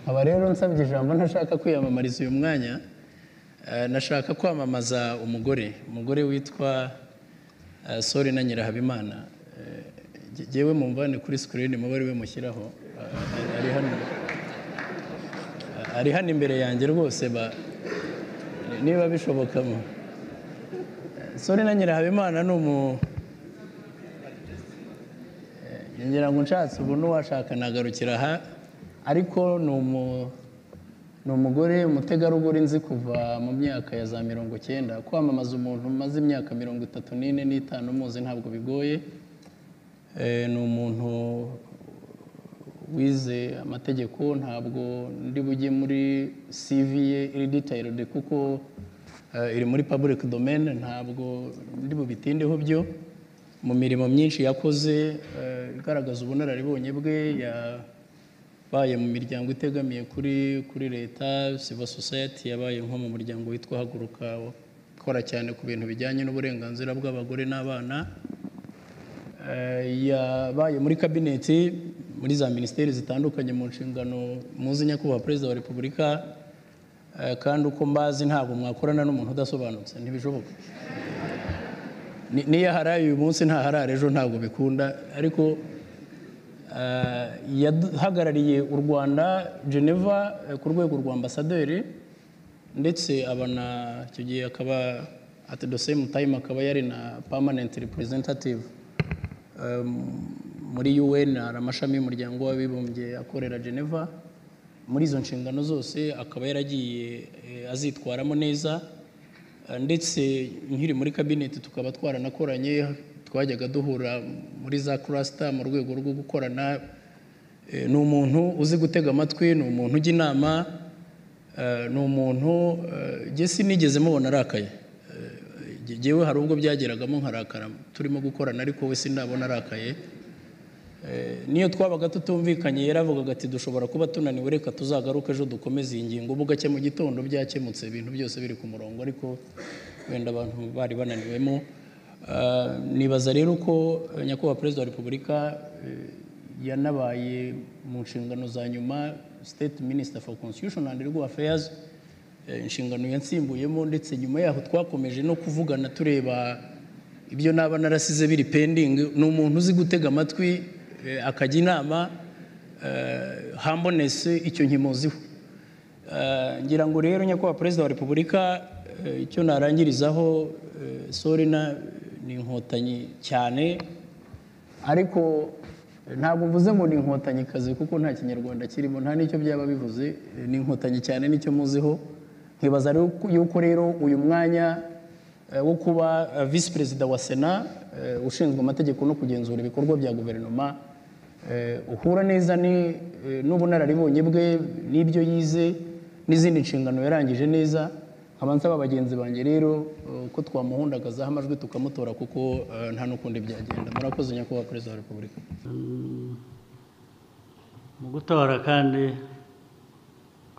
nkaba rero nsabye ijambo ntashaka kwiyamamariza uyu mwanya eh, nashaka kwamamaza umugore umugore witwa eh, sori na nyirahabimana Eh, nge- ngewe mumvane kuri sikirini muba ari we mushyiraho Eh, ari hano ari hano imbere yanjye rwose ba- niba bishobokamo sori na nyirahabimana ni umu ngira ngo nshatse ubu n'uwashaka nagarukira aha ariko ni umu- ni umugore umutegarugori nzi kuva mu myaka ya za mirongo icyenda kwamamaza umuntu umaze imyaka mirongo itatu n'ine n'itanu umuzi ntabwo bigoye Eh, ni umuntu wize amategeko ntabwo ndi bujye muri CV ye iri detailed kuko eh, iri muri public domain ntabwo ndi bubitindeho byo mu mirimo myinshi yakoze eh, igaragaza ubunararibonye bwe yabaye mu miryango itegamiye kuri kuri leta civil society yabaye nko mu muryango witwa haguruka ukora cyane ku bintu bijyanye n'uburenganzira bw'abagore n'abana Eh, yabaye muri kabineti muri za minisiteri zitandukanye mu nshingano muzi nyakubahwa perezida wa repubulika Eh, kandi uko mbazi ntabwo mwakorana n'umuntu udasobanutse ntibishoboka Ni- n'iyo aharaye uyu munsi ntaharara ejo ntabwo bikunda ariko eh, yahagarariye u rwanda geneva eh, ku rwego rwa ambasaderi ndetse aba na icyo gihe akaba at the same time akaba yari na permanent representative um, muri UN hari amashami y'umuryango w'abibumbye akorera Geneva muri izo nshingano zose akaba yaragiye eh, azitwaramo neza Eh, ndetse nkiri muri kabineti tukaba twaranakoranye twajyaga duhura muri za cluster mu rwego rwo gukorana Eh, ni umuntu uzi gutega amatwi ni umuntu ujya inama eh, ni umuntu eh, njye sinigeze mubona arakaye Eh, njyewe hari ubwo byageragamo nkarakara turimo gukorana ariko we sindabona arakaye Eh, niyo twabaga tutumvikanye yaravugaga ati dushobora kuba tunaniwe reka tuzagaruke ejo dukomeze iyi ngingo ubu gake mu gitondo byakemutse ibintu byose biri ku murongo ariko wenda abantu bari bananiwemo Ah, nibaza rero ko eh, nyakubahwa perezida wa repubulika eh, yanabaye mu nshingano za nyuma state minister for constitution and legal affairs eh, inshingano yansimbuyemo ndetse nyuma yaho twakomeje no kuvugana tureba ibyo naba narasize biri pendingi ni umuntu uzi gutega amatwi eh, akajya inama hambonese icyo nkimuziho Eh, ngira ngo rero nyakubahwa perezida wa repubulika eh, icyo narangirizaho eh, sorina ni inkotanyi cyane ariko eh, ntabwo mvuze ngo ni inkotanyikazi kuko nta kinyarwanda kirimo nta n'icyo byaba bivuze eh, ni inkotanyi cyane nicyo muziho nkibaza rero ko- yuko rero uyu mwanya eh, wo kuba eh, visi perezida wa sena eh, ushinzwe amategeko no kugenzura ibikorwa bya guverinoma Eh, uhura neza ni- eh, n'ubunararibonye bwe n'ibyo yize n'izindi nshingano yarangije neza nkaba nsaba bagenzi banjye rero eh, ko twamuhundagazaho amajwi tukamutora kuko eh, nta n'ukundi byagenda murakoze nyakubahwa perezida wa repubulika mu gutora kandi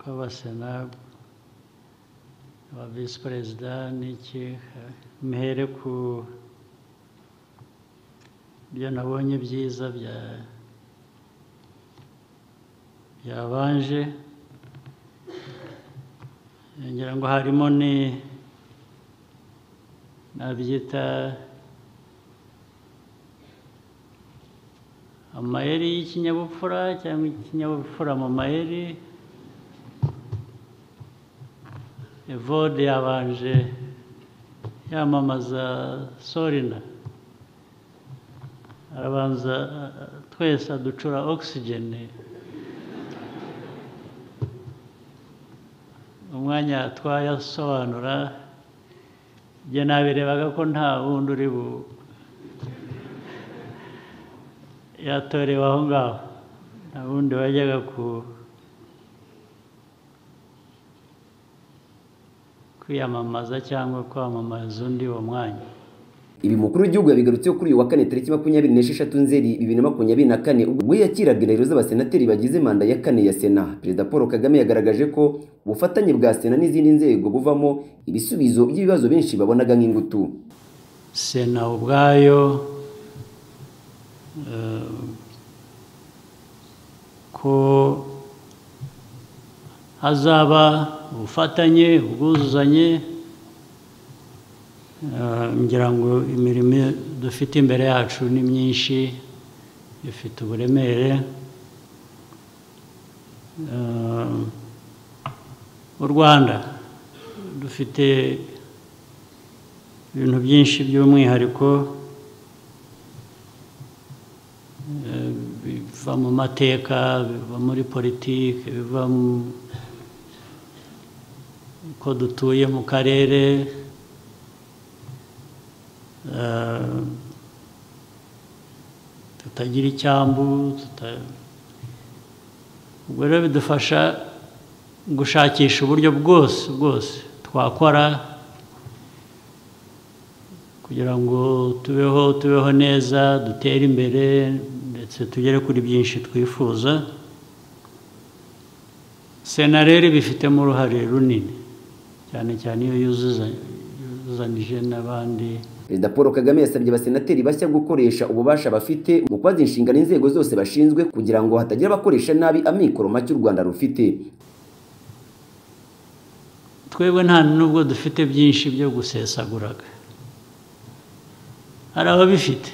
kw'abasena aba visi perezida n'iki mhere ku byo nabonye byiza bya byabanje ngira ngo harimo ni nabyita amayeri y'ikinyabupfura cyangwa ikinyabupfura mu mayeri evode yabanje yamamaza sorina arabanza a- a- twese aducura ogisijeni umwanya twayasobanura njye nabirebaga ko nta wundi uri bu yatorewe aho ngaho nta wundi wajyaga ku kwiyamamaza cyangwa kwamamaza undi uwo mwanya Ibi mukuru w'igihugu yabigarutseho kuri uyu wa kane tariki makumyabiri n'esheshatu nzeri bibiri na makumyabiri na kane ubwo yakiraga indahiro z'abasenateri bagize manda ya kane ya sena perezida paul kagame yagaragaje ko ubufatanye bwa sena n'izindi nzego buvamo ibisubizo by'ibibazo benshi babonaga nk'ingutu sena ubwayo eh, ko hazaba ubufatanye ubwuzuzanye Eh, ngira ngo imirimo dufite imbere yacu ni myinshi ifite uburemere Eh, u rwanda dufite ibintu byinshi by'umwihariko eh, biva mu mateka biva muri politiki biva mu uko dutuye mu karere eh, tutagira icyambu tuta- ubwo rero bidufasha gushakisha uburyo bwose bwose twakora kugira ngo tubeho tubeho neza dutere imbere ndetse tugere kuri byinshi twifuza sena rero ibifitemo uruhare runini cyane cyane iyo yuzuza- yuzuzanije n'abandi perezida paul kagame yasabye abasenateri bashya gukoresha ububasha bafite mu kwaza inshingano inzego zose bashinzwe kugira ngo hatagira abakoresha nabi amikoro make u rwanda rufite twebwe nta nubwo dufite byinshi byo gusesaguraga hari ababifite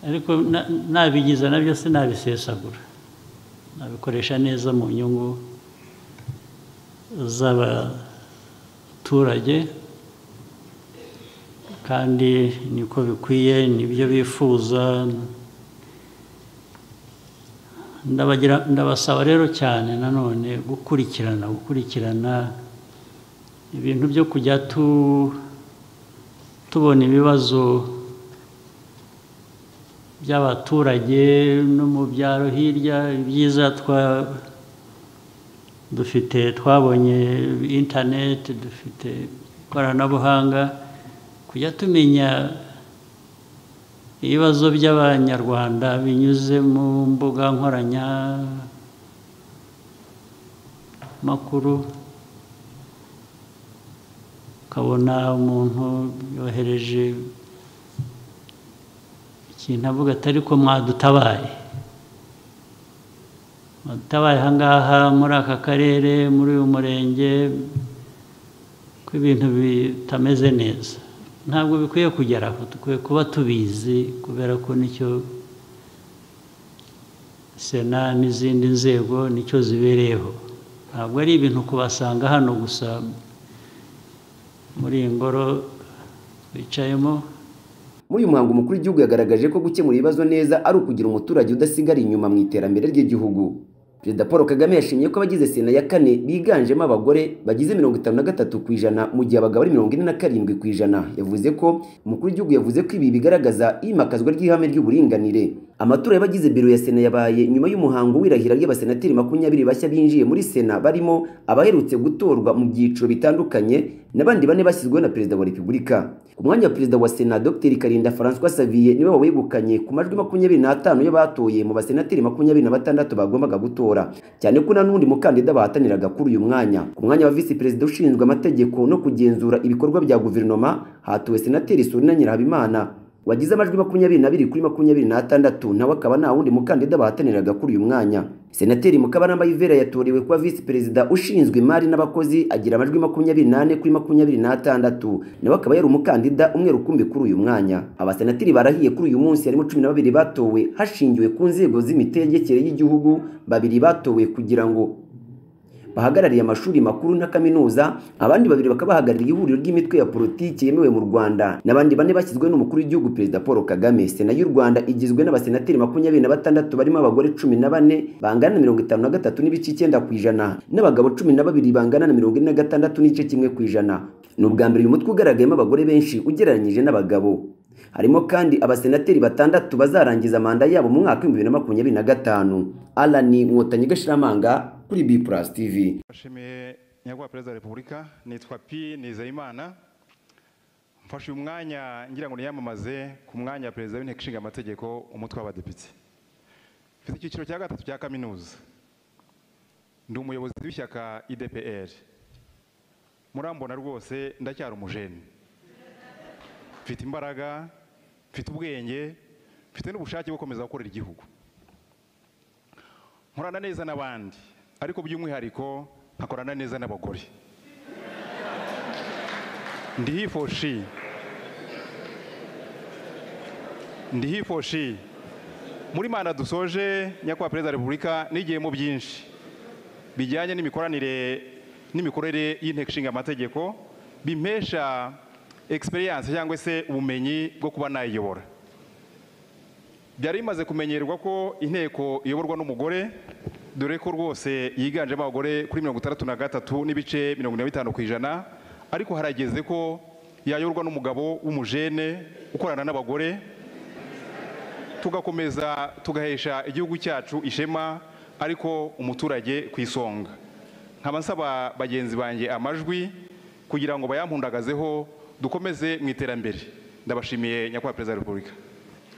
ariko na- nabigiza nabyo sinabisesagura nabikoresha neza mu nyungu z'abaturage kandi niko bikwiye nibyo bifuza ndabagira ndabasaba rero cyane nanone gukurikirana gukurikirana ibintu byo kujya tu tubona ibibazo by'abaturage no mu byaro hirya ibyiza twa dufite twabonye interineti dufite ikoranabuhanga kujya tumenya ibibazo by'abanyarwanda binyuze mu mbuga nkoranya makuru ukabona umuntu yohereje ikintu avuga ati ariko mwadutabaye mwadutabaye aha ngaha muri aka karere muri uyu murenge ko ibintu bitameze neza ntabwo bikwiye kugera aho dukwiye kuba tubizi kubera ko nicyo sena n'izindi nzego nicyo zibereyeho ntabwo ari ibintu kubasanga hano gusa muri iyi ngoro bicayemo muri uyu muhango umukuru w'igihugu yagaragaje ko gukemura ibibazo neza ari ukugira umuturage udasigara inyuma mu iterambere ry'igihugu perezida paul kagame yashimye ko abagize sena ya kane biganjemo abagore bagize mirongo itanu na gatatu ku ijana mu gihe abagabo ari mirongo ine na karindwi ku ijana yavuze ko umukuru w'igihugu yavuze ko ibi bigaragaza imakazwa ry'ihame ry'uburinganire amatora y'abagize biro ya sena yabaye nyuma y'umuhango w'irahira ry'abasenateri makumyabiri bashya binjiye muri sena barimo abaherutse gutorwa mu byiciro bitandukanye n'abandi bane bashyizweho na perezida wa repubulika ku mwanya wa perezida wa sena dr karinda francois saviye niwe wawegukanye ku majwi makumyabiri n'atanu y'abatoye mu basenateri makumyabiri na batandatu bagombaga gutora cyane ko nta n'undi mukandida bahataniraga kuri uyu mwanya ku mwanya wa visi perezida ushinzwe amategeko no kugenzura ibikorwa bya guverinoma hatowe senateri sorina nyirahabimana wagize amajwi makumyabiri n'abiri kuri makumyabiri n'atandatu nawe akaba nta wundi mukandida bahataniraga kuri uyu mwanya senateri mukabaramba yvera yatorewe kuba visi perezida ushinzwe imari n'abakozi agira amajwi makumyabiri n'ane kuri makumyabiri n'atandatu nawe akaba yari umukandida umwe rukumbi kuri uyu mwanya abasenateri barahiye kuri uyu munsi harimo cumi na babiri batowe hashingiwe ku nzego z'imitegekere y'igihugu babiri batowe kugira ngo bahagarariye amashuri makuru na kaminuza abandi babiri bakaba bahagarariye ihuriro ry'imitwe ya politiki yemewe mu rwanda n'abandi bane bashyizwe n'umukuru w'igihugu perezida paul kagame sena y'u rwanda igizwe n'abasenateri makumyabiri na batandatu barimo abagore cumi na bane bangana na mirongo itanu na gatatu n'ibice icyenda ku ijana n'abagabo cumi na babiri bangana na mirongo ine na gatandatu n'igice kimwe ku ijana ni ubwa mbere uyu mutwe ugaragayemo abagore benshi ugereranyije n'abagabo harimo kandi abasenateri batandatu bazarangiza manda yabo mu mwaka w'ibihumbi bibiri na makumyabiri na gatanu alani nkotanyi gashiramanga kuri b plus tv bashimiye nyakubahwa perezida wa repubulika nitwa p nizeyimana mfashe uyu mwanya ngira ngo niyamamaze ku mwanya wa perezida w'inteko ishinga amategeko umutwe w'abadepite mfite icyiciro cya gatatu cya kaminuza ndi umuyobozi w'ishyaka idpr murambona rwose ndacyari umujeni mfite imbaraga mfite ubwenge mfite n'ubushake bwo gukomeza gukorera igihugu nkorana neza n'abandi ariko by'umwihariko nkakorana neza n'abagore ndi hifoshi ndi hifoshi muri manda dusoje nyakubahwa perezida wa repubulika nigiyemo byinshi bijyanye n'imikoranire n'imikorere y'inteko ishinga amategeko bimpesha egisperiyanse cyangwa se ubumenyi bwo kuba nayiyobora byari bimaze kumenyerwa ko inteko iyoborwa n'umugore dore ko rwose yiganjemo abagore kuri mirongo itandatu na gatatu n'ibice mirongo inani na bitanu ku ijana ariko harageze ko yayoborwa n'umugabo w'umujene ukorana n'abagore tugakomeza tugahesha igihugu cyacu ishema ariko umuturage ku isonga nkaba nsaba bagenzi banjye amajwi kugira ngo bayampundagazeho dukomeze mu iterambere ndabashimiye nyakubahwa perezida wa repubulika